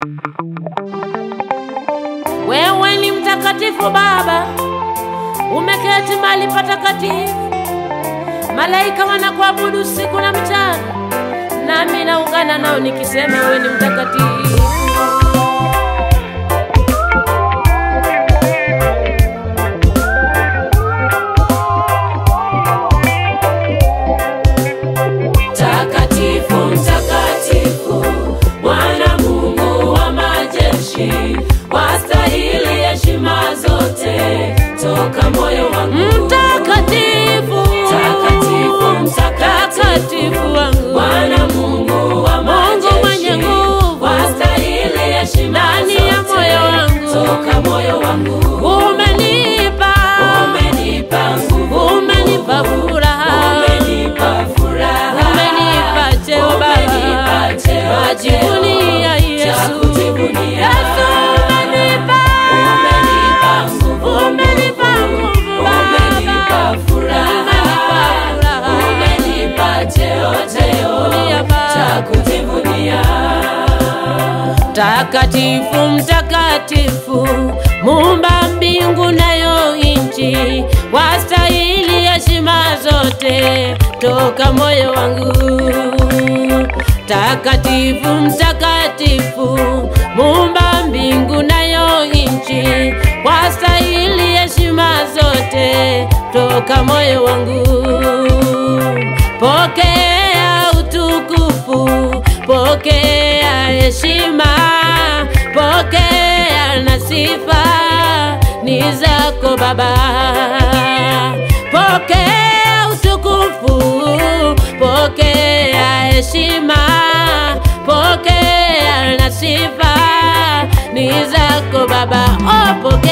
Wewe ni mtakatifu Baba, umeketi mahali patakatifu. Malaika wanakuabudu siku na mchana, nami naungana nao nikisema wewe ni mtakatifu. Mtakatifu, mtakatifu, Bwana Mungu wa majeshi, wastahili heshima zote toka moyo wangu. Mtakatifu, Mtakatifu, mtakatifu, wangu, Bwana Mungu wa Mungu mwenye majeshi, nguvu, wastahili heshima ndani ya zote moyo wangu. toka moyo wangu. umenipa, Umenipa nguvu, umenipa furaha, umenipa furaha, umenipa cheo Umenipa Baba, cheo, najivunia cheo cha Yesu, kujivunia. Yesu umenipa, Umenipa nguvu, umenipa nguvu Baba, umenipa furaha, umenipa furaha, umenipa cheo, cheo Kujivunia Baba. cha kujivunia. Mtakatifu, mtakatifu, muumba mbingu nayo nchi, wastahili heshima zote toka moyo wangu. Mtakatifu, mtakatifu, muumba mbingu nayo nchi, wastahili heshima zote toka moyo wangu. Pokea utukufu, pokea heshima, pokea na sifa ni zako Baba. Pokea utukufu, pokea heshima, pokea na sifa ni zako Baba. Oh, pokea